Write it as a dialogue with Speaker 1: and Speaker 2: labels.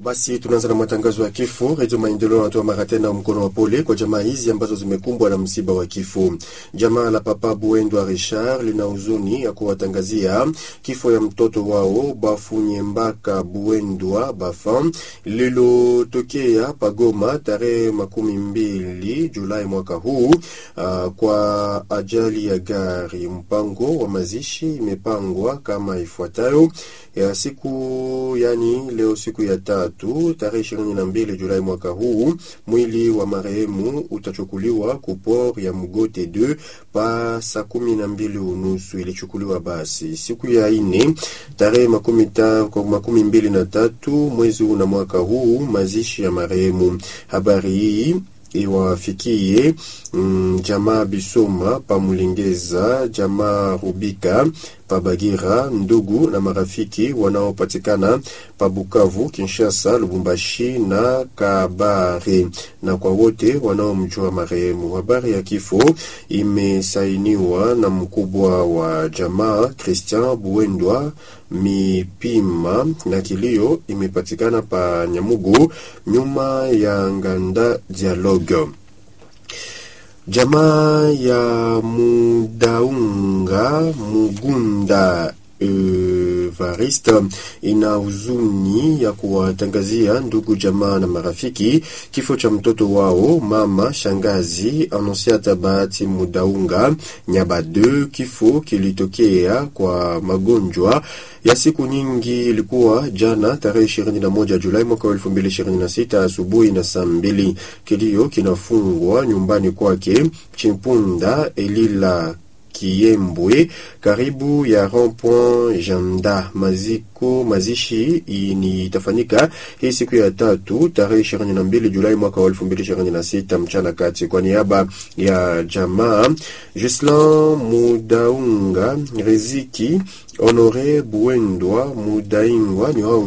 Speaker 1: Basi tunaanza na matangazo ya kifo. Redio Maendeleo anatoa mara tena mkono wa pole kwa jamaa hizi ambazo zimekumbwa na msiba wa kifo. Jamaa la Papa Buendwa Richard lina huzuni ya kuwatangazia kifo ya mtoto wao Bafunyembaka Buendwa Bafa lililotokea Pagoma tarehe makumi mbili Julai mwaka huu uh, kwa ajali ya gari. Mpango wa mazishi imepangwa kama ifuatayo ya siku yani leo siku ya tatu tarehe ishirini na mbili Julai mwaka huu, mwili wa marehemu utachukuliwa kupor ya Mgote 2 pa saa kumi na mbili unusu ilichukuliwa. Basi siku ya ine tarehe makumi, ta, makumi mbili na tatu mwezi huu na mwaka huu mazishi ya marehemu. Habari hii iwafikie mm, jamaa Bisoma Pamulengeza, jamaa Rubika Pabagira, ndugu na marafiki wanaopatikana Pabukavu, Kinshasa, Lubumbashi na Kabare, na kwa wote wanaomjua marehemu. Habari ya kifo imesainiwa na mkubwa wa jamaa Christian Buendwa Mipima, na kilio imepatikana pa Nyamugu nyuma ya Nganda Dialogue. Jamaa ya Mudaunga Mugunda Evariste ina huzuni ya kuwatangazia ndugu jamaa na marafiki kifo cha mtoto wao mama shangazi Anonsiata Bahati Mudaunga Nyabade. Kifo kilitokea kwa magonjwa ya siku nyingi, ilikuwa jana tarehe 21 Julai mwaka 2026 asubuhi na saa mbili. Kilio kinafungwa nyumbani kwake Chimpunda Elila Kiembwe karibu ya rond-point Janda. Maziko mazishi ni itafanyika hii siku ya tatu tarehe 22 Julai mwaka wa 2026 mchana kati. Kwa niaba ya jamaa Gislan Mudaunga Riziki Honore Buendwa Mudaingwa ni wao